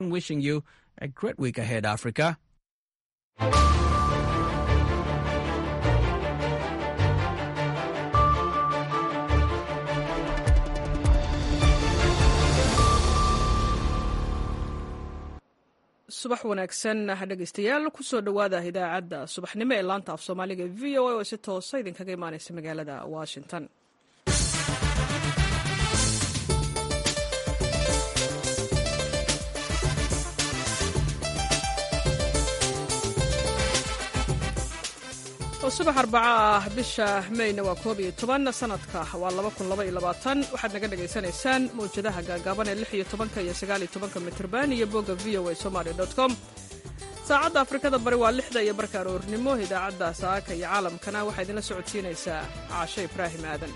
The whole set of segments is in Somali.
Wishing you a great week ahead, Africa. subax wanaagsan dhegeystayaal kusoo dhowaada idaacadda subaxnimo ee laanta af soomaaliga v o a oo si toosa idinkaga imaaneysa magaalada washington oo subax arbaco ah bisha meyna waa koob iyo toban sanadka waa laba kun laba iyo labaatan waxaad naga dhagaysanaysaan mawjadaha gaagaaban ee lix iyo tobanka iyo sagaal iyo tobanka mitrban iyo bogga v o a somaali dot com saacadda afrikada bari waa lixda iyo barka aroornimo idaacadda saaka iyo caalamkana waxaa idinla socodsiinaysaa caashe ibraahim aadan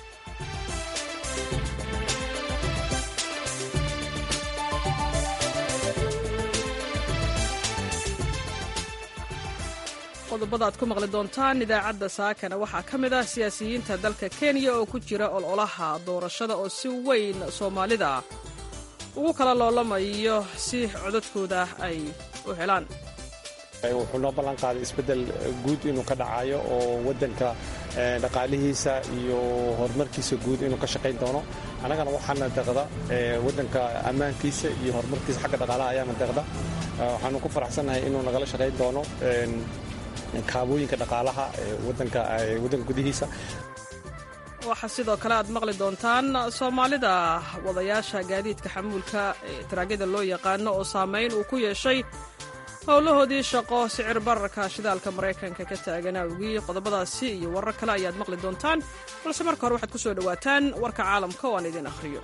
qodobada aad ku maqli doontaan idaacadda saakana waxaa ka mid ah siyaasiyiinta dalka kenya oo ku jira ololaha doorashada oo si weyn soomaalida ugu kala loolamayo si codadkooda ay u helaan wuxuu noo ballan qaaday isbeddel guud inuu ka dhacayo oo waddanka dhaqaalihiisa iyo horumarkiisa guud inuu ka shaqayn doono annagana waxaana deeqda waddanka ammaankiisa iyo horumarkiisa xagga dhaqaalaha ayaana deeqda waxaanu ku faraxsannahay inuu nagala shaqayn doono kaabooyinka dhaqaalaha wadanka gudihiisa waxaa sidoo kale aad maqli doontaan soomaalida wadayaasha gaadiidka xamuulka ee taraagada loo yaqaano oo saamayn uu ku yeeshay howlahoodii shaqo sicir bararka shidaalka maraykanka ka taagan awgii qodobadaasi iyo warar kale ayaad maqli doontaan balse marka hore waxaad ku soo dhowaataan warka caalamka oo aan idin akhriyo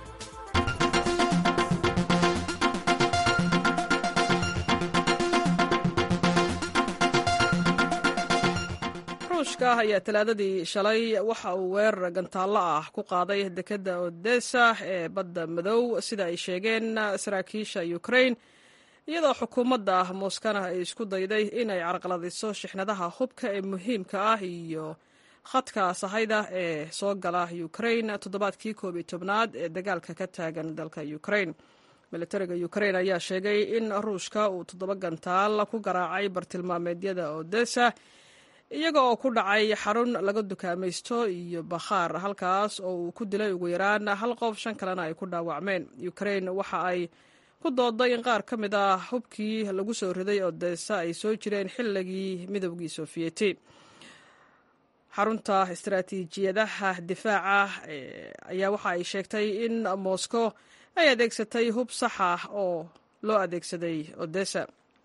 ruushka ayaa talaadadii shalay waxa uu weerar gantaallo ah ku qaaday dekedda odessa ee badda madow sida ay sheegeen saraakiisha ukrain iyadoo xukuumadda mooskana ay isku dayday inay carqaladiso shixnadaha hubka ee muhiimka ah iyo khadka sahayda ee soo gala ukrain toddobaadkii koob iyo tobnaad ee dagaalka ka taagan dalka ukrain militariga ukrain ayaa sheegay in ruushka uu toddoba gantaal ku garaacay bartilmaameedyada odessa iyaga oo ku dhacay xarun laga dukaamaysto iyo bakhaar halkaas oo uu ku dilay ugu yaraan hal qof shan kalena ay ku dhaawacmeen ukrain waxa ay ku dooday in qaar ka mid ah hubkii lagu soo riday odessa ay soo jireen xilligii midowgii sofiyeeti xarunta istaraatiijiyadaha difaaca ayaa waxa ay sheegtay in moscow ay adeegsatay hub sax ah oo loo adeegsaday odessa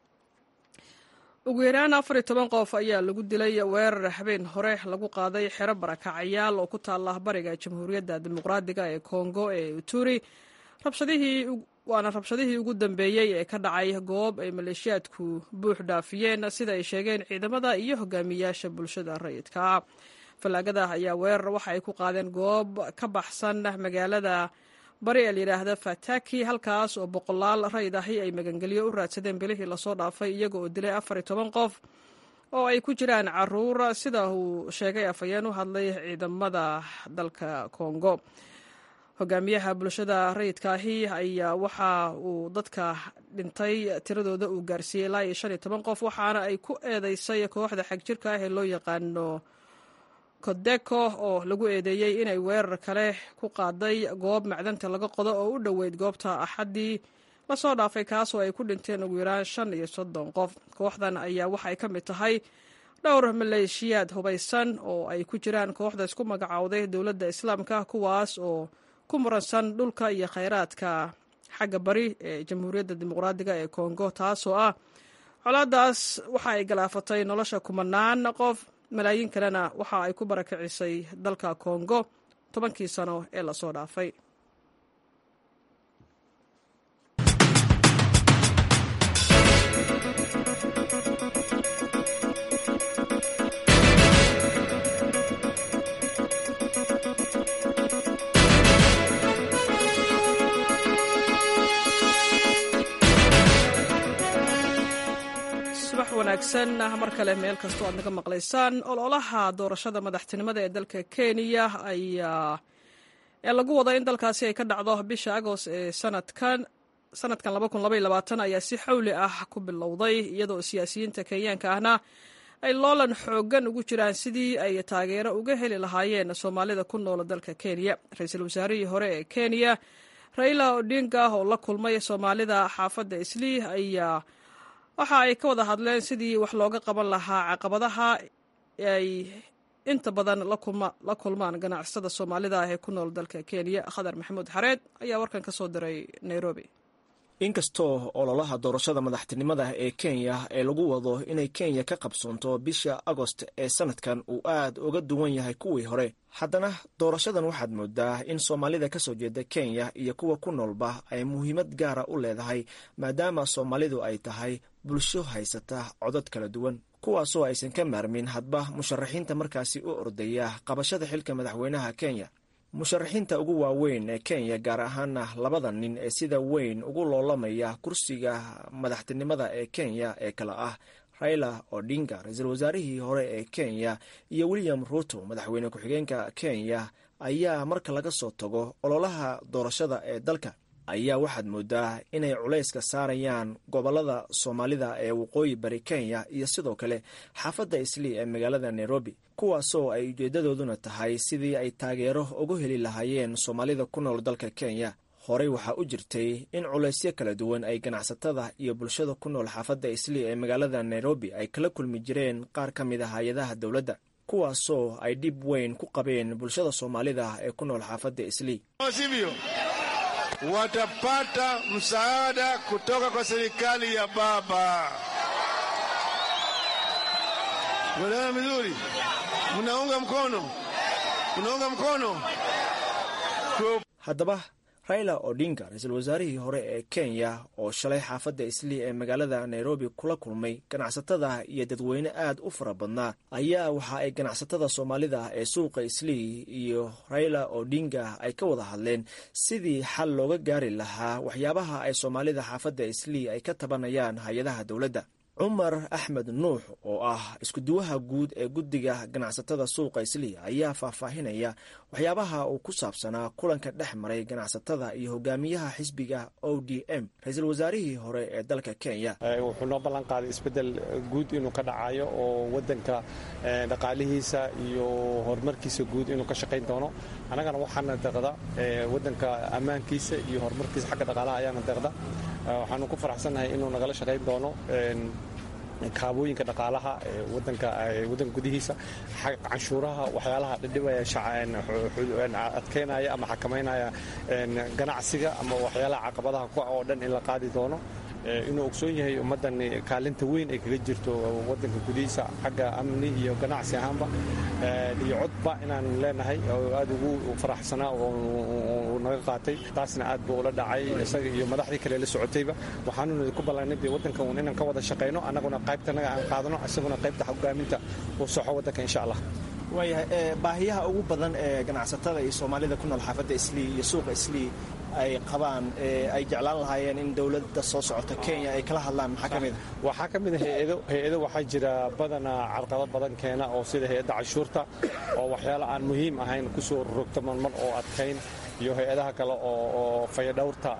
ugu yaraan afar iyo toban qof ayaa lagu dilay weerar habeen hore lagu qaaday xero barakacayaal oo ku taala bariga jamhuuriyadda dimuqraadiga ee kongo ee uturi waana rabshadihii ugu dambeeyey ee ka dhacay goob ay maleeshiyaadku buux dhaafiyeen sida ay sheegeen ciidamada iyo hogaamiyaasha bulshada rayidka ah fallaagada ayaa weerar waxa ay ku qaadeen goob ka baxsan magaalada bari ee layidhaahda fataki halkaas oo boqolaal rayid ahi ay magangelyo u raadsadeen bilihii lasoo dhaafay iyaga oo dilay afar iyo toban qof oo ay ku jiraan caruur sida uu sheegay afhayeen u hadlay ciidamada dalka kongo hogaamiyaha bulshada rayidka ahi ayaa waxa uu dadka dhintay tiradooda uu gaarsiiyey ilaa iyo shan iyo toban qof waxaana ay ku eedeysay kooxda xagjirka ah ee loo yaqaano kodeko oo lagu eedeeyey inay weerar kale ku qaaday goob macdanta laga qodo oo u dhoweyd goobta axaddii lasoo dhaafay kaasoo ay ku dhinteen ugu yaraan shan iyo soddon qof kooxdan ayaa waxay ka mid tahay dhowr maleeshiyaad hubaysan oo ay ku jiraan kooxda isku magacowday dowladda islaamka kuwaas oo ku muransan dhulka iyo khayraadka xagga bari ee jamhuuriyadda dimuqraadiga ee kongo taasoo ah colaadaas waxa ay galaafatay nolosha kumanaan qof malaayiin kalena waxa ay ku barakicisay dalka kongo tobankii sano ee lasoo dhaafay wanaagsan mar kale meel kastoo aad naga maqlaysaan ololaha doorashada madaxtinimada ee dalka kenya ayaa ee lagu wado in dalkaasi ay ka dhacdo bisha agost ee sanadkan sanadkan ayaa si xawli ah ku bilowday iyadoo siyaasiyiinta kenyaanka ahna ay loolan xoogan ugu jiraan sidii ay taageero uga heli lahaayeen soomaalida ku noola dalka kenya ra-iisul wasaarihii hore ee kenya raila odinga oo la kulmay soomaalida xaafadda islii ayaa waxa ay ka wada hadleen sidii wax looga qaban lahaa caqabadaha ay inta badan la kulmaan ganacsatada soomaalida ah ee ku nool dalka kenya khadar maxamuud xareed ayaa warkan ka soo diray nairobi inkastoo ololaha doorashada madaxtinimada ee kenya ee lagu wado inay kenya ka qabsoonto bisha agost ee sanadkan uu aad uga duwan yahay kuwii hore haddana doorashadan waxaad moodaa in soomaalida ka soo jeeda kenya iyo kuwa ku noolba ay muhiimad gaara u leedahay maadaama soomaalidu ay tahay bulsho haysata codad kala duwan kuwaasoo aysan ka maarmin hadba musharaxiinta markaasi u ordaya qabashada xilka madaxweynaha kenya musharaxiinta ugu waaweyn ee kenya gaar ahaana labada nin ee sida weyn ugu loolamaya kursiga madaxtinimada ee kenya ee kale ah raila odinga ra-iisul wasaarihii hore ee kenya iyo william ruto madaxweyne ku-xigeenka kenya ayaa marka laga soo tago ololaha doorashada ee dalka ayaa waxaad moodaa inay culayska saarayaan gobolada soomaalida ee waqooyi bari kenya iyo sidoo kale xaafadda islii ee magaalada nairobi kuwaasoo ay ujeedadooduna tahay sidii ay taageero ugu heli lahaayeen soomaalida ku nool dalka kenya horey waxaa u jirtay in culaysyo kala duwan ay ganacsatada iyo bulshada ku nool xaafadda islii ee magaalada nairobi ay kala kulmi jireen qaar ka mid a hay-adaha dowladda kuwaasoo ay dhib weyn ku qabeen bulshada soomaalida ee ku nool xaafadda islii watapata msaada kutoka kwa serikali ya baba. Mnaelewana vizuri? Mnaunga mkono? Mnaunga mkono? haddaba raila odinga ra-iisul wasaarihii hore ee kenya oo shalay xaafadda islii ee magaalada nairobi kula kulmay ganacsatada iyo dadweyne aad u fara badnaa ayaa waxa ay ganacsatada soomaalida ee suuqa islii iyo raila odinga ay ka wada hadleen sidii xal looga gaari lahaa waxyaabaha ay soomaalida xaafadda islii ay ka tabanayaan hay-adaha dowladda cumar axmed nuux oo ah iskuduwaha guud ee guddiga ganacsatada suuqa islii ayaa faahfaahinaya waxyaabaha uu ku saabsanaa kulanka dhex maray ganacsatada iyo hogaamiyaha xisbiga o d m ra-iisul wasaarihii hore ee dalka kenya wuxuu noo ballan qaaday isbeddel guud inuu ka dhacayo oo waddanka dhaqaalihiisa iyo horumarkiisa guud inuu ka shaqayn doono annagana waxaana deqda waddanka ammaankiisa iyo horumarkiisa xagga dhaqaalaha ayaana deqda waxaanu ku faraxsannahay inuu nagala shaqayn doono kaabooyinka dhaqaalaha wadanka wadanka gudihiisa canshuuraha waxyaalaha dhidhibaya adkeynaya ama xakamaynaya ganacsiga ama waxyaalaha caqabadaha ku oo dhan in la qaadi doono inuu ogsoon yahay ummaddan kaalinta weyn ay kaga jirto wadanka gudihiisa xagga amni iyo ganacsi ahaanba iyo codba inaanu leenahay oo aad ugu faraxsanaa oo naga qaatay taasna aad buu ula dhacay isaga iyo madaxdii kale la socotayba waxaanuna ku ballanay dee waddanka uun inaan ka wada shaqayno annaguna qaybtanaga aan qaadano isaguna qaybta hogaaminta uu soxo waddanka insha allah waayahay baahiyaha ugu badan ee ganacsatada iyo soomaalida ku nool xaafadda islii iyo suuqa islii ay qabaan ay jeclaan lahaayeen in dowladda soo socota kenya ay kala hadlaan maxaa ka mid a waxaa ka mid a hay-ado hay-ado waxaa jira badanaa carqado badan keena oo sida hay-adda canshuurta oo waxyaala aan muhiim ahayn kusoo rogto marmar oo adkayn iyo hay-adaha kale oo fayadhowrta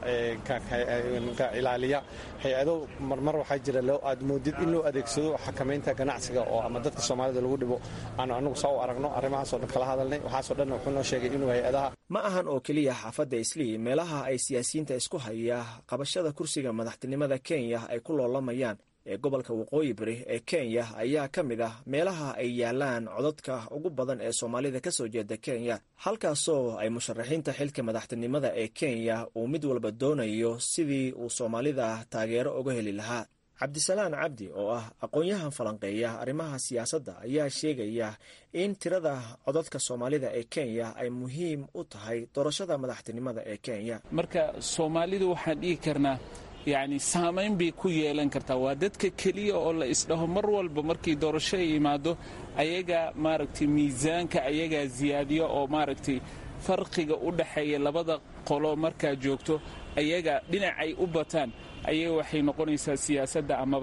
ka ilaaliya hay-ado marmar waxaa jira aad moodid in loo adeegsado xakamaynta ganacsiga oo ama dadka soomaalida lagu dhibo aanu anagu saa u aragno arrimahaasoo dhan kala hadalnay waxaasoo dhan wuxuu noo sheegay inuu hay-adaha ma ahan oo keliya xaafadda islii meelaha ay siyaasiyiinta isku haya qabashada kursiga madaxtinimada kenya ay ku loolamayaan ee gobolka waqooyi bari ee kenya ayaa ka mid ah meelaha ay yaalaan codadka ugu badan ee soomaalida ka soo jeeda kenya halkaasoo ay musharaxiinta xilka madaxtinimada ee kenya uu mid walba doonayo sidii uu soomaalida taageero uga heli lahaa cabdisalaan cabdi oo ah aqoon-yahan falanqeeya arrimaha siyaasadda ayaa sheegaya in tirada codadka soomaalida ee kenya ay muhiim u tahay doorashada madaxtinimada ee kenya marka soomaalidu waxaan dhihi karnaa yacni saamayn bay ku yeelan kartaa waa dadka keliya oo la isdhaho mar walba markii doorasho ay yimaado ayagaa maaragtay miisaanka ayagaa ziyaadiyo oo maaragtay farqiga u dhaxeeya labada qolo markaa joogto ayaga dhinacay u bataan ayaga waxay noqonaysaa siyaasadda amaba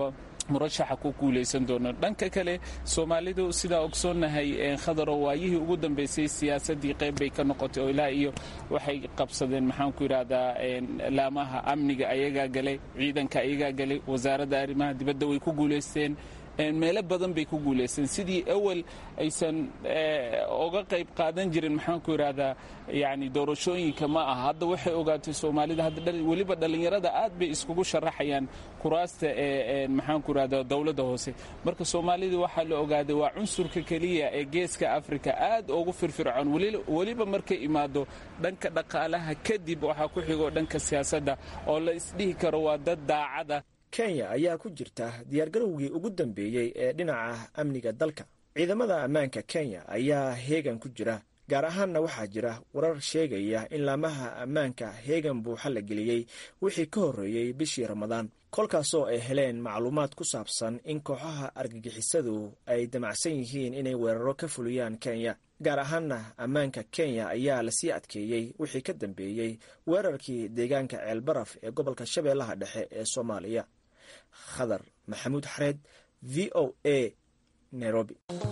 murashaxa ku guulaysan doono dhanka kale soomaalidu sidaa ogsoonnahay khadaro waayihii ugu dambeysay siyaasadii qayb bay ka noqotay oo ilaa iyo waxay qabsadeen maxaanku yidhahdaa laamaha amniga ayagaa galay ciidanka ayagaa galay wasaaradda arrimaha dibadda way ku guulaysteen meelo badan bay ku guulaysteen sidii awal aysan oga qayb qaadan jirin maxaanku yidhahdaa yani doorashooyinka ma aha hadda waxay ogaatay soomaalida hadda weliba dhallinyarada aad bay iskugu sharaxayaan kuraasta ee maxaanku yidhahdaa dowladda hoose marka soomaalida waxaa la ogaaday waa cunsurka keliya ee geeska afrika aad ugu firfircoon weliba markay imaado dhanka dhaqaalaha kadib waxaa ku xigo dhanka siyaasadda oo la isdhihi karo waa dad daacada kenya ayaa ku jirta diyaargarowgii ugu dambeeyey ee dhinaca amniga dalka ciidamada ammaanka kenya ayaa heegan ku jira gaar ahaanna waxaa jira warar sheegaya in laamaha ammaanka heegan buuxa la geliyey wixii ka horreeyey bishii ramadaan kolkaasoo ay heleen macluumaad ku saabsan in kooxaha argagixisadu ay damacsan yihiin inay weeraro ka fuliyaan kenya gaar ahaanna ammaanka kenya ayaa lasii adkeeyey wixii ka dambeeyey weerarkii deegaanka ceelbaraf ee gobolka shabeellaha dhexe ee soomaaliya khadar maxamuud xareed v o a nairobi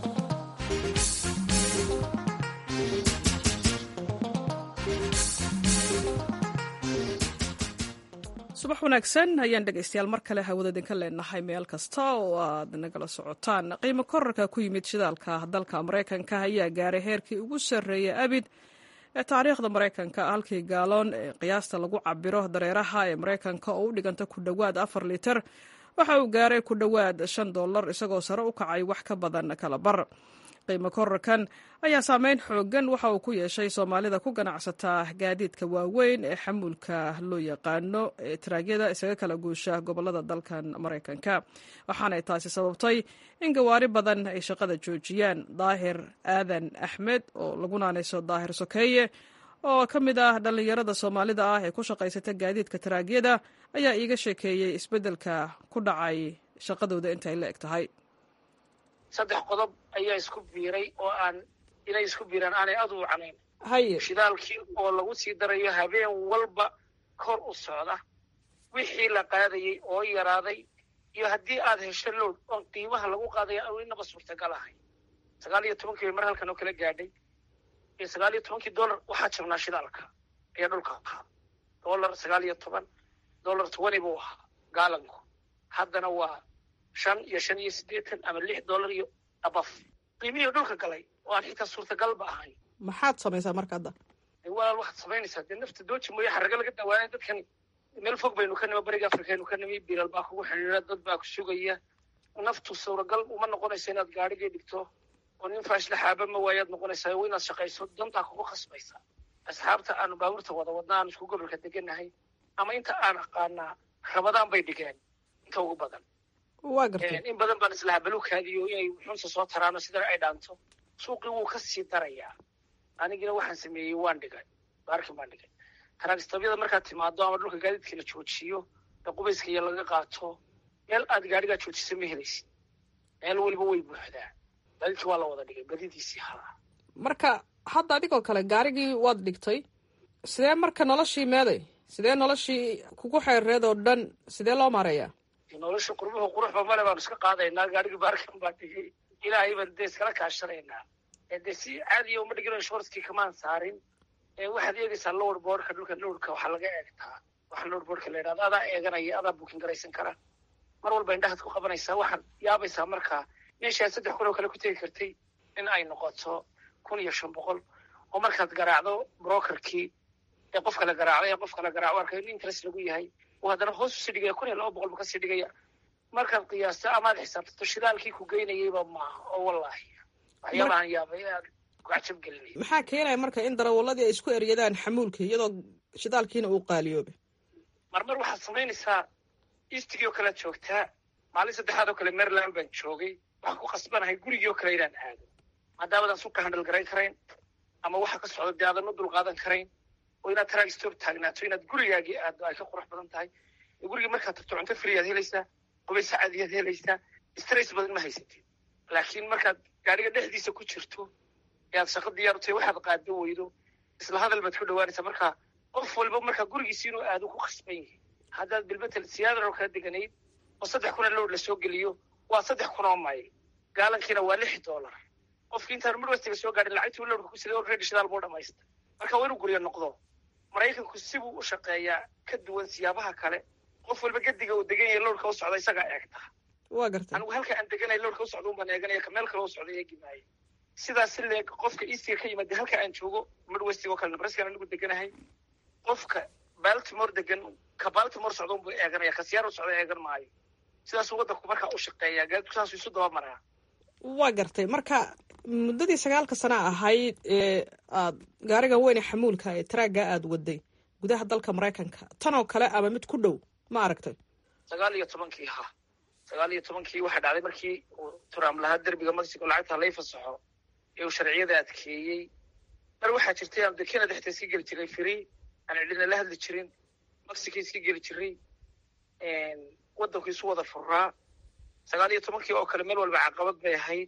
subax wanaagsan ayaan dhegaystayaal mar kale hawada idinka leenahay meel kasta oo aad nagala socotaan qiimo korarka ku yimid shidaalka dalka maraykanka ayaa gaaray heerkii ugu sarreeyay abid ee taariikhda maraykanka halkii gaaloon ee qiyaasta lagu cabiro dareeraha ee maraykanka oo u dhiganta ku dhowaad afar litir waxa uu gaaray ku dhowaad shan dollar isagoo sare u kacay wax ka badan kala bar qiimo korarkan ayaa saameyn xoogan waxa uu ku yeeshay soomaalida ku ganacsataa gaadiidka waaweyn ee xamuulka loo yaqaano ee taraagyada isaga kala guusha gobolada dalkan maraykanka waxaanay taasi sababtay in gawaari badan ay shaqada joojiyaan daahir aadan axmed oo lagu naanayso daahir sokeeye oo ka mid ah dhallinyarada soomaalida ah ee ku shaqaysata gaadiidka taraagyada ayaa iiga sheekeeyey isbeddelka ku dhacay shaqadooda intay la eg tahay saddex qodob ayaa isku biiray oo aan inay isku biiraan aanay aad u wacnayn haye shidaalkii oo lagu sii darayo habeen walba kor u socda wixii la qaadayey oo yaraaday iyo haddii aad hesho load oon qiimaha lagu qaadaya aan inaba suurtagal ahay sagaal iyo tobankii bay mar halkan oo kala gaadhay iyo sagaal iyo tobankii dollar waxaa jabnaa shidaalka ayaa dhulka ahaa dollar sagaal iyo toban dollar twenty buu ahaa gaalanku haddana waa shan iyo shan iyo siddeetan ama lix dollar iyo abaf qiimihii dhulka galay oo aan xitaa suurtagalba ahayn maxaad samaysaa marka hadda walaal waxaad samaynaysaa dee nafta dooji mooye xarraga laga dawaanay dadkan meel fog baynu ka nimi bariga afrikaynu ka nimi bilal baa kugu xidhiira dad baa ku sugaya naftu suuragal uma noqonaysa inaad gaadhigii dhigto oo nin faashla xaaba ma waayaad noqonaysaa waa inaad shaqayso dantaa kugu khasbaysa asxaabta aanu baabuurta wada wadna aanu isku gobolka degannahay ama inta aan aqaanaa rabadaan bay dhigeen inta ugu badan waa gartay in badan baan islahaa baluukaadiyo inay xunsa soo taraano sidana ay dhaanto suuqii wuu ka sii darayaa anigina waxaan sameeyey waan dhigay baarkin baan dhigay taraagistabyada markaad timaado ama dhulka gaadiidka la joojiyo ee qubayska iyo laga qaato meel aad gaadhigaa joojisa ma helaysid meel weliba way buuxdaa gaadiidkii waa la wada dhigay badidiisii haa marka hadda adigoo kale gaarigii waad dhigtay sidee marka noloshii meeday sidee noloshii kugu xeereed oo dhan sidee loo maareeyaa nolosha qurbuhu quruxba male baanu iska qaadaynaa gaadhigii baarkan baa dhigay ilaahay baan dee iskala kaashanaynaa dee si caadiya uma dhigino shortkii kamaan saarin waxaad eegaysaa lowr boorka dhulka lowrka waxaa laga eegtaa waxa lowr boorka la yidhahdo adaa eeganaya adaa buukin garaysan kara mar walba indhahaad ku qabanaysaa waxaad yaabaysaa markaa meeshaad saddex kun oo kale ku tegi kartay in ay noqoto kun iyo shan boqol oo markaad garaacdo brokerkii ee qofka la garaacday ee qofka la garaaco arkay in interest lagu yahay uu haddana hoos usii dhigaya kun iyo laba boqol bu kasii dhigaya markaad qiyaasto amaad xisaabtato shidaalkii ku geynayayba maaha oo wallaahi waxyaabahan yaabay aad ku cajab gelinaya maxaa keenaya marka in darawalladii ay isku eryadaan xamuulka iyadoo shidaalkiina uu qaaliyoobay marmar waxaad samaynaysaa eastigii oo kalead joogtaa maalin saddexaad oo kale maryland baan joogay waxaan ku khasbanahay gurigii oo kale inaan aado maadaamaadaan suuka handal garayn karayn ama waxa ka socda dee aadan u dulqaadan karayn oo inaad taraag stoob taagnaato inaad gurigaagii aado ay ka qurux badan tahay gurigii markaad tagto cunto friyaad helaysaa qubays caadiyaad helaysaa stress badan ma haysatid laakiin markaad gaadhiga dhexdiisa ku jirto ee aad shaqo diyaar u tahay waxaad qaado weydo isla hadal baad ku dhawaanaysaa marka qof walba markaa gurigiisi inuu aado ku khasban yahay haddaad bilbetel siyaadan oo kala deganayd oo saddex kuna lowr lasoo geliyo waa saddex kun oo mayl gaalankiina waa lix dollar qofkii intaan midwestiga soo gaadhin lacagtii lowrka ku siday already shidaal buu dhamaysta marka waa inuu guryo noqdo maraykanku sibuu u shaqeeyaa ka duwan siyaabaha kale qof walba gediga uu degan yahay lowrka u socda isagaa eegta waa gartay anigu halka aan deganay lowrka u socda un baan eeganaya ka meel kale u socda eegi maayo sidaas si leeg qofka eastiga ka yimaada halka aan joogo midwestiga oo kale nebraskan anigu deganahay qofka baltimore degan ka baltimore socda unbuu eeganaya ka siyaar u socda eegan maayo sidaasuu waddanku markaa u shaqeeyaa gaadku saasuu isu daba maraa waa gartay marka muddadii sagaalka sana ahayd ee aad gaarigan weyne xamuulka ee taraagga aada waday gudaha dalka maraykanka tan oo kale ama mid ku dhow ma aragtay sagaal iyo tobankii ha sagaal iyo tobankii waxaa dhacday markii uu trump lahaa derbiga mexico lacagta lay fasaxo ee uu sharciyada adkeeyey mar waxaa jirtay aan de canada xitaa iska geli jiray free aan cidina la hadli jirin mexico iska geli jiray waddanku isu wada furaa sagaal iyo tobankii oo kale meel walba caqabad bay ahayd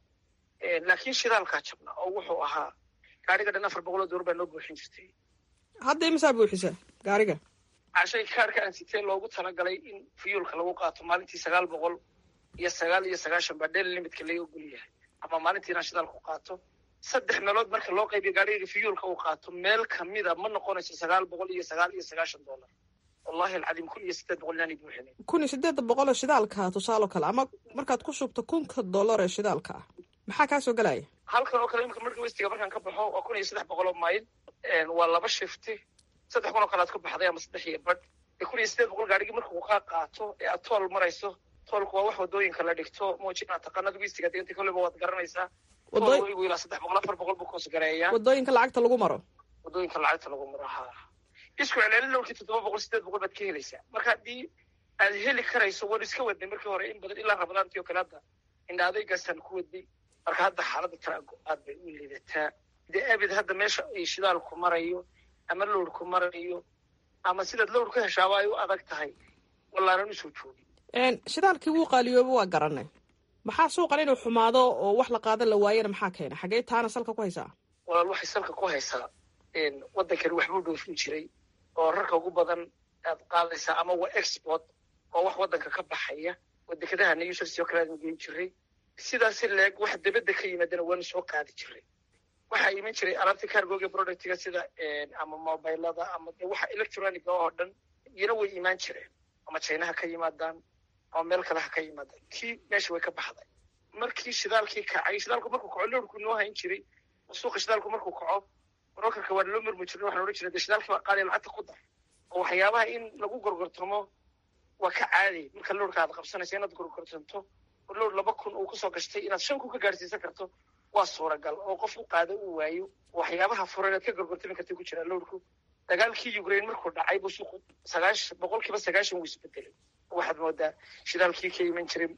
laakiin shidaalkaa jabna oo wuxuu ahaa gaariga dhan afar boqol oo door baa noo buuxin jirtay hadda imisaa buuxisa gaariga cashay kaarka aan sitee loogu talagalay in fiyuulka lagu qaato maalintii sagaal boqol iyo sagaal iyo sagaashan baa dhel limitka laga ogol yahay ama maalintii inaan shidaalku qaato saddex meelood marka loo qaybiyo gaariga fiyuulka uu qaato meel kamida ma noqonayso sagaal boqol iyo sagaal iyo sagaashan dollar wallahi alcadiim kun iyo siddeed boqol inaanay buuxinin kun iyo siddeeda boqol oo shidaalka tusaalo kale ama markaad ku shubto kunka dollar ee shidaalka ah maxaa kaa soo gelaya halkan oo kale imika marka westiga markaan ka baxo waa kun iyo saddex boqol oo mayl waa laba shifti saddex kun oo kale aad ku baxday ama saddex iyo badh kun iyo siddeed boqol gaarigii markuu kaa qaato ee aad tool marayso toolku waa wax wadooyinka la dhigto muujinaa taqaanada westiga deganta koleba waad garanaysaa toolwaygu ilaa saddex boqol afar boqol buu koos gareeyaa wadooyinka lacagta lagu maro wadooyinka lacagta lagu maro ha isku celcelin lowrkii toddoba boqol siddeed boqol baad ka helaysaa marka haddii aad heli karayso waan iska wadnay markii hore in badan ilaa rabadaantii oo kale hadda indha adaygaasaan ku wadnay marka hadda xaaladda taraago aad bay u liidataa dee abid hadda meesha ay shidaalku marayo ama lowrku marayo ama sidaad lowr ka heshaaba ay u adag tahay wallaanan usoo joogin shidaalkii wuu qaaliyooba waa garanay maxaa suuqan inuu xumaado oo wax la qaada la waayana maxaa keena xagee taana salka ku haysaa walaal waxay salka ku haysaa waddankani waxbuu dhoofin jiray oo rarka ugu badan aad qaadaysaa ama waa export oo wax waddanka ka baxaya oo dekedaha new jersey oo kale aadn geyn jiray sidaasi leeg wax dibadda ka yimaadana waanu soo qaadi jiray waxaa iman jiray alaabta cargoga productiga sida ama mobilada ama de waxa electroniga oo dhan iyana way imaan jireen ama chinaha ka yimaadaan ama meel kale ha ka yimaadaan kii meesha way ka baxday markii shidaalkii kacay shidaalku markuu kaco lowrku noo hayn jiray suuqa shidaalku markuu kaco brokerka waa loo murmi jirin waxaan odhan jiray de shidaalkii baa qaaliya lacagta ku dar oo waxyaabaha in lagu gorgortamo waa ka caadi marka lowrka aad qabsanaysa inaad gorgortanto oo lowr laba kun uu kusoo gashtay inaad shan kun ka gaarsiisan karto waa suuragal oo qof u qaado uu waayo waxyaabaha furan aad ka gorgortami karta ku jiraa lowrku dagaalkii ukraine markuu dhacay buu suuqu sagaashan boqolkiiba sagaashan wuu isbedelay waxaad moodaa shidaalkii ka iman jiray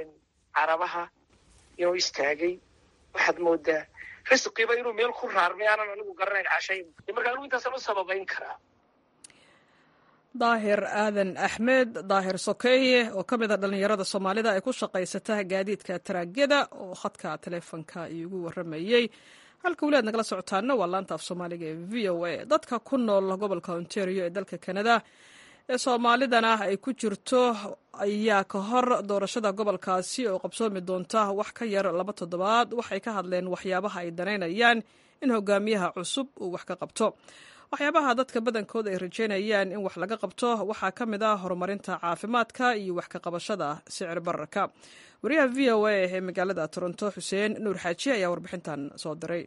carabaha inuu istaagay waxaad moodaa risqiba inuu meel ku raarmay aanan anigu garanayn cashayn marka anigu intaasaan u sababayn karaa daahir aadan axmed daahir sokeeye oo ka mid a dhallinyarada soomaalida ay ku shaqaysata gaadiidka taraagyada oo khadka taleefonka iigu waramayey halka weli aad nagala socotaana waa laanta af soomaaliga ee v o a dadka ku nool gobolka ontario ee dalka kanada ee soomaalidana ay ku jirto ayaa ka hor doorashada gobolkaasi oo qabsoomi doonta wax ka yar laba toddobaad waxay ka hadleen waxyaabaha ay danaynayaan in hogaamiyaha cusub uu wax ka qabto waxyaabaha dadka badankooda ay rajeynayaan in wax laga qabto waxaa ka mid ah horumarinta caafimaadka iyo wax ka qabashada sicir bararka wariyaha v o a ee magaalada toronto xuseen nuur xaaji ayaa warbixintan soo diray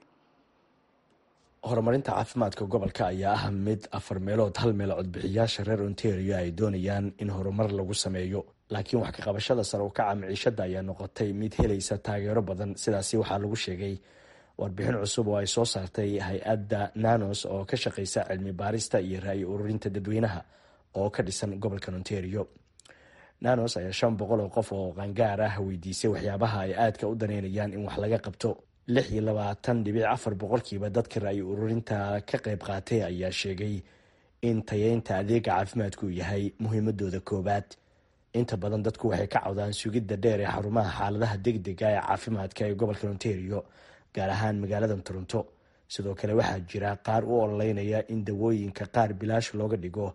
horumarinta caafimaadka gobolka ayaa ah mid afar meelood hal meel codbixiyaasha reer ontario ay doonayaan in horumar lagu sameeyo laakiin wax ka qabashada sare u kaca miciishada ayaa noqotay mid helaysa taageero badan sidaasi waxaa lagu sheegay warbixin cusub oo ay soo saartay hay-adda nanos oo ka shaqeysa cilmi baarista iyo ra-yi ururinta dadweynaha oo ka dhisan gobolka ontario nanos ayaa shan boqol oo qof oo qaangaar ah weydiisay waxyaabaha ay aadka u daneynayaan in wax laga qabto lix iyo labaatan dhibic afar boqolkiiba dadka ra-yi ururinta ka qayb qaatay ayaa sheegay in tayeynta adeega caafimaadku uu yahay muhiimadooda koowaad inta badan dadku waxay ka cawdaan sugidda dheer ee xarumaha xaaladaha degdega ee caafimaadka ee gobolka ontario gaar ahaan magaalada toronto sidoo kale waxaa jira qaar u ololeynaya in dawooyinka qaar bilaash looga dhigo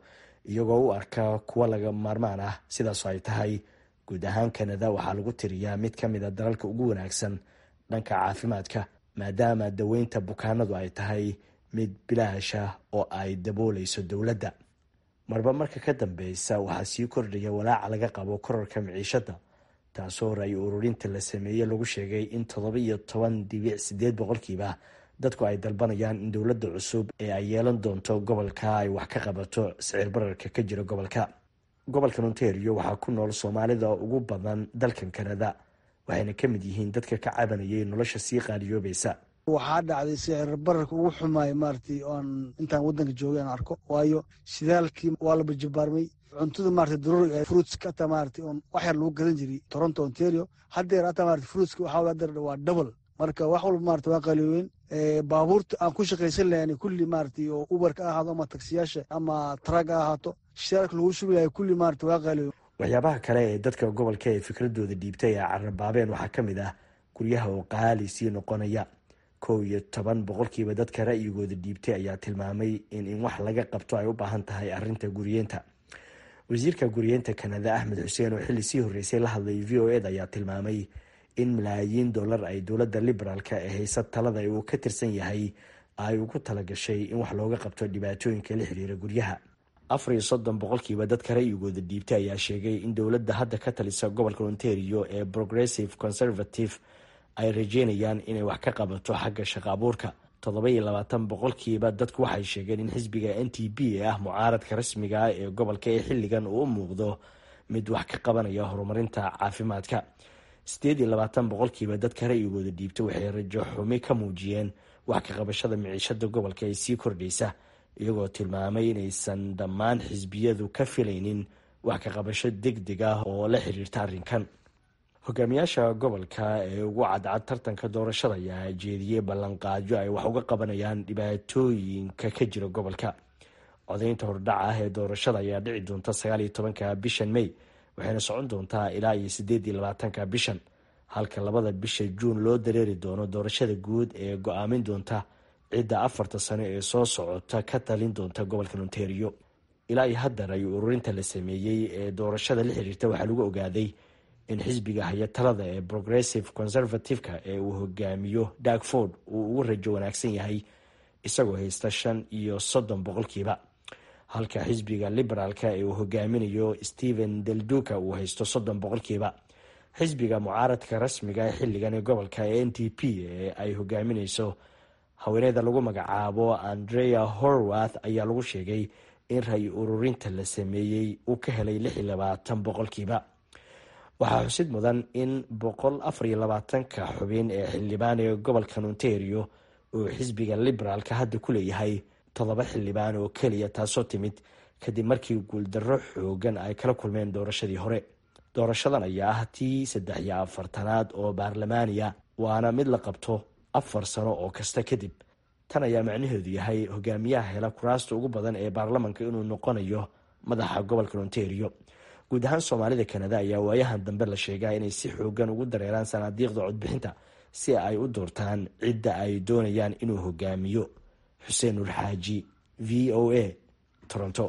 iyagoo u arka kuwa laga maarmaan ah sidaasoo ay tahay guud ahaan kanada waxaa lagu tiriyaa mid ka mid a dalalka ugu wanaagsan dhanka caafimaadka maadaama daweynta bukaanadu ay tahay mid bilaasha oo ay dabooleyso dowladda marba marka ka dambeysa waxaa sii kordhaya walaaca laga qabo korarka miciishada taasoo ra-y ururinta la sameeyey lagu sheegay in toddoba iyo toban dibic sideed boqolkiiba dadku ay dalbanayaan in dowladda cusub ee ay yeelan doonto gobolka ay wax ka qabato sicir bararka ka jira gobolka gobolkan ontario waxaa ku nool soomaalida ugu badan dalkan kanada waxayna ka mid yihiin dadka ka cabanayay nolosha sii qaaliyoobaysa waxaa dhacday sicir bararka ugu xumaay maaragtay oan intaan waddanka joogay aan arko waayo shidaalkii waa la bajabaarmay cuntada maarata daruuri ee fruitska ataa maarata on wax yar lagu gadan jiray toronto ontario haddeer ataa maarata fruitska waxaa haddeer waa double marka wax walba maarata waa qaliyoweyn baabuurta aan ku shaqaysan lahayn kulli maarata oo uberka ha ahaado ama taksiyaasha ama trag ha ahaato shidaalka lagu shubi lahay kulli maarata waa qaliyoweyn waxyaabaha kale ee dadka gobolka ee fikradooda dhiibtay ee carabaabeen waxaa ka mid ah guryaha oo qaali sii noqonaya kow iyo toban boqolkiiba dadka ra'yigooda dhiibtay ayaa tilmaamay in in wax laga qabto ay u baahan tahay arinta guriyeenta wasiirka guriyeenta kanada axmed xuseen oo xilli sii horreysay la hadlay v o eda ayaa tilmaamay in malaayiin dollar ay dowladda liberaalka ee haysa talada uu ka tirsan yahay ay ugu talagashay in wax looga qabto dhibaatooyinka la xiriira guryaha afar iyo soddon boqolkiiba dadka ra'yigooda dhiibtay ayaa sheegay in dowladda hadda ka talisa gobolka ontario ee progressive conservative ay rajeynayaan inay wax ka qabato xagga shaqo abuurka toddoba iyo labaatan boqolkiiba dadku waxay sheegeen in xisbiga n t b ee ah mucaaradka rasmiga ah ee gobolka ee xilligan uu u muuqdo mid wax ka qabanaya horumarinta caafimaadka siddeed iyo labaatan boqolkiiba dadka ra'yigooda dhiibtay waxay rajo xumi ka muujiyeen wax ka qabashada miciishada gobolka ee sii kordhaysa iyagoo tilmaamay inaysan dhammaan xisbiyadu ka filaynin wax ka qabasho deg deg ah oo la xiriirta arrinkan hogaamiyaasha gobolka ee ugu cadcad tartanka doorashada ayaa jeediyey ballanqaadyo ay wax uga qabanayaan dhibaatooyinka ka jira gobolka codaynta hordhaca ah ee doorashada ayaa dhici doonta sagaal iyo tobanka bishan may waxayna socon doontaa ilaa iyo sideed iyo labaatanka bishan halka labada bisha juun loo dareeri doono doorashada guud ee go-aamin doonta cidda afarta sano ee soo socota ka talin doonta gobolka ontario ilaa iyo haddar ay ururinta la sameeyey ee doorashada la xiriirta waxaa lagu ogaaday in xisbiga haya talada ee progressive conservative-ka ee uu hogaamiyo darkford uu ugu rajo wanaagsan yahay isagoo haysta shan iyo soddon boqolkiiba halka xisbiga liberaalka ee uu hogaaminayo stephen delduka uu haysto soddon boqolkiiba xisbiga mucaaradka rasmiga ee xilligan ee gobolka ee n t p ee ay hogaamineyso haweeneyda lagu magacaabo andrea horwath ayaa lagu sheegay in ray ururinta la sameeyey uu ka helay lix iyo labaatan boqolkiiba waxaa xusid mudan in boqol afar iyo labaatanka xubin ee xildhibaan ee gobolkan ontario uu xisbiga liberaalka hadda ku leeyahay toddoba xildhibaan oo keliya taasoo timid kadib markii guuldarro xoogan ay kala kulmeen doorashadii hore doorashadan ayaa ah tii saddex iyo afartanaad oo baarlamaaniya waana mid la qabto afar sano oo kasta kadib tan ayaa macnaheedu yahay hogaamiyaha hela kuraasta ugu badan ee baarlamanka inuu noqonayo madaxa gobolka ontario guud ahaan soomaalida kanada ayaa waayahan dambe la sheegaa inay si xoogan ugu dareeraan sanaadiiqda codbixinta si ay u doortaan cidda ay doonayaan inuu hogaamiyo xuseen nur xaaji v o a toronto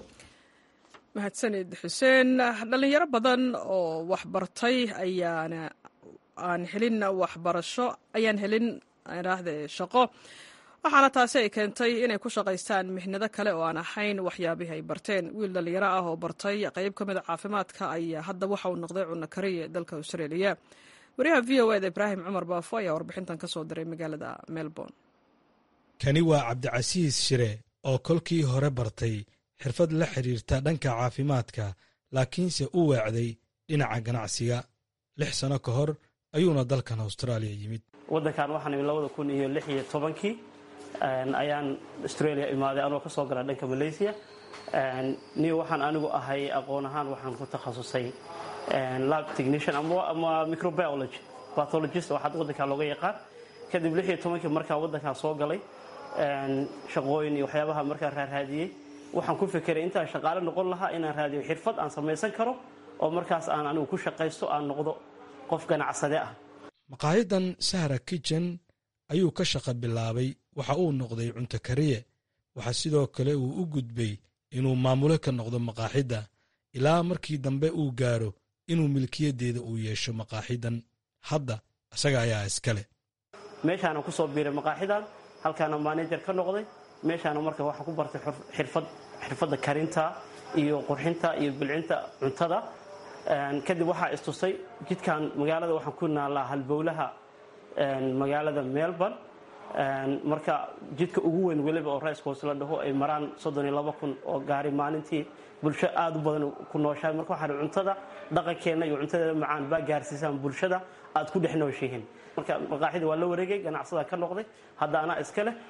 mahadsanid xuseen dhalinyaro badan oo waxbartay ayaana aan helin waxbarasho ayaan helin raahde shaqo waxaana taasi ay keentay inay ku shaqaystaan mihnado kale oo aan ahayn waxyaabihii ay barteen wiil dhalinyaro ah oo bartay qayb ka mida caafimaadka ayaa hadda waxa uu noqday cunno kariye dalka australia wariyaha v o eda ibraahim cumar baafo ayaa warbixintan ka soo diray magaalada melbourne kani waa cabdicasiis shire oo kolkii hore bartay xirfad la xidhiirta dhanka caafimaadka laakiinse u weecday dhinaca ganacsiga lix sano ka hor ayuuna dalkan austraaliya yimid waddankan waxaan imi labada kun iyo lix iyo tobankii ayaan australia imaaday anoo ka soo gala dhanka malaysia ni waxaan anigu ahay aqoon ahaan waxaan ku takhasusay lab technician ama microbiology pathologist waxaad waddankan looga yaqaan kadib lix iyo tobankii markaa waddankan soo galay shaqooyin iyo waxyaabaha markaa raarraadiyey waxaan ku fekeray intaan shaqaale noqon lahaa inaan raadiyo xirfad aan samaysan karo oo markaas aan anigu ku shaqaysto aan noqdo qof ganacsade ah maqaayadan sahra kitchen ayuu ka shaqo bilaabay waxa uu noqday cunto kariye waxaa sidoo kale uu u gudbay inuu maamulo ka noqdo maqaaxidda ilaa markii dambe uu gaaro inuu milkiyaddeeda uu yeesho maqaaxidan hadda isaga ayaa iskale meeshaana ku soo biiray maqaaxidan halkaana maanejar ka noqday meeshaana marka waxaa ku bartay xirfad xirfadda karinta iyo qurxinta iyo bilcinta cuntada kadib waxaa istusay jidkan magaalada waxaan ku naallaa halbowlaha magaalada melbourne marka jidka ugu weyn weliba oo raiskoos la dhaho ay maraan kun oo gaari maalintii bulsho aad u badan ku nooshahay marka waxaa cuntada dhaqankeenna iyo cuntadeeda macaan baa gaarsiisaan bulshada aad ku dhex nooshihiin marka maqaaxida waa la wareegay ganacsada ka noqday hadda anaa iska leh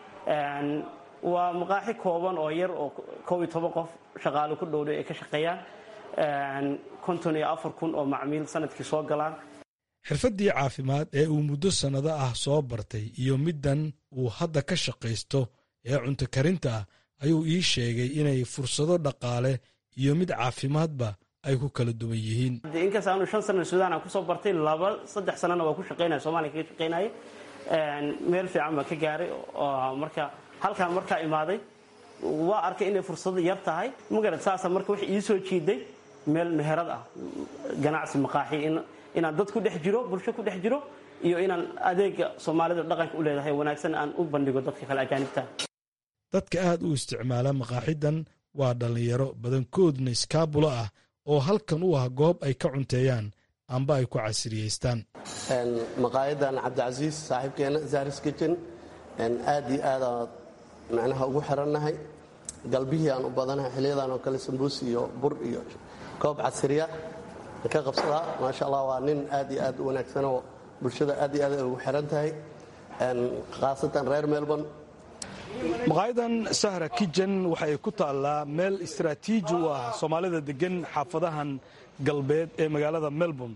waa maqaaxi kooban oo yar oo kow iyo toban qof shaqaale ku dhowday ay ka shaqeeyaan konton iyo afar kun oo macmiil sanadkii soo galaan xirfaddii caafimaad ee uu muddo sannado ah soo bartay iyo middan uu hadda ka shaqaysto ee cunto karinta ah ayuu ii sheegay inay fursado dhaqaale iyo mid caafimaadba ay ku kala duwan yihiin inkasta aanu shan sana suudaan aan kusoo bartay laba saddex sanana waa ku shaqaynaya somaaliya kaga shaqaynayay meel fiican baan ka gaaray marka halkaan markaa imaaday waa arkay inay fursado yar tahay magarad saasa marka wax ii soo jiiday meel meherad ah ganacsi maqaaxi inaan dad ku dhex jiro bulsho ku dhex jiro iyo inaan adeega soomaalida dhaqanka u leedahay wanaagsan aan u bandhigo dadka kale ajaanibta dadka aad u isticmaala maqaaxidan waa dhallinyaro badankoodna iskaabulo ah oo halkan u ah goob ay ka cunteeyaan amba ay ku casriyeystaan maqaayadan cabdicasiis saaxiibkeena zaris kitchen aad iyo aadaan macnaha ugu xirannahay galbihii aan u badanahay xiliyadan oo kale sambuus iyo bur iyo koob casriya ka qabsadaa maasha allah waa nin aad iyo aad u wanaagsanoo bulshada aad iyo aad ay ugu xiran tahay khaasatan reer melbourne maqaayadan sahra kijen waxay ku taallaa meel istaraatiiji u ah soomaalida degan xaafadahan galbeed ee magaalada melbourne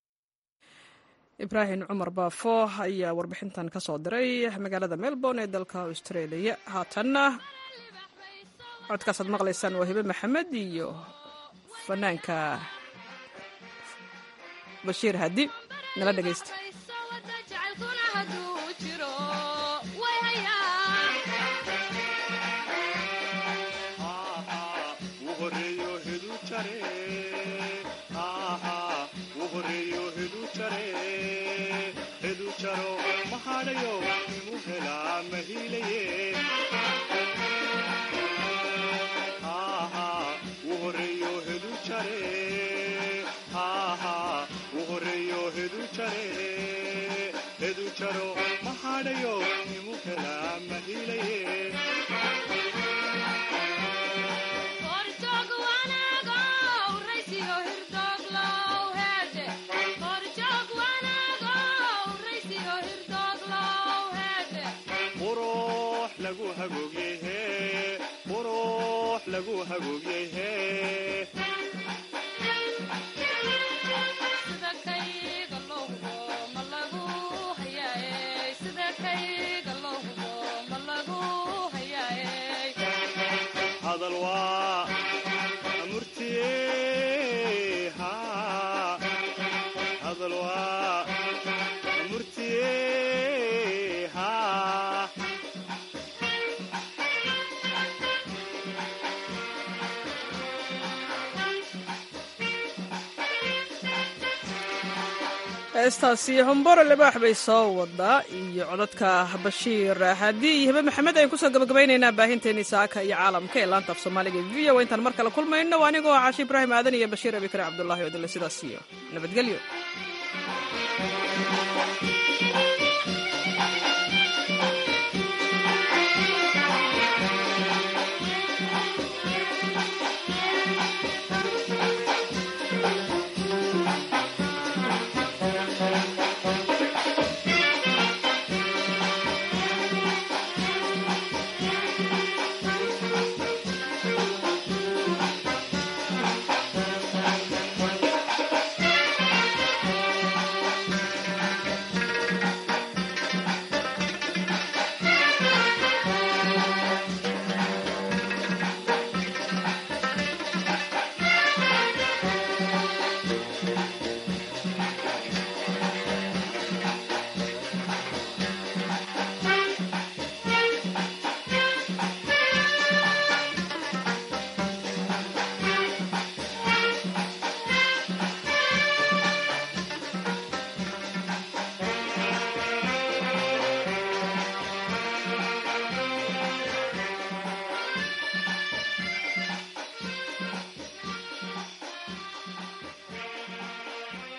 ibraahim cumar baafo ayaa warbixintan ka soo diray magaalada melbourne ee dalka australia haatanna codkaasaad maqlaysaan waa hibe maxamed iyo fanaanka bashiir hadi nala dhegaysta heestaasi homboro libaax bay soo wadaa iyo codadka bashiir haddii iyo hibe maxamed ayaan kusoo gabagabaynaynaa baahinteennii saaka iyo caalamka ee laanta af soomaaliga v o intaan mar kale kulmayno anigoo ah cashi ibraahim aadan iyo bashiir abikare cabdullahi odile sidaas iyo nabadgelyo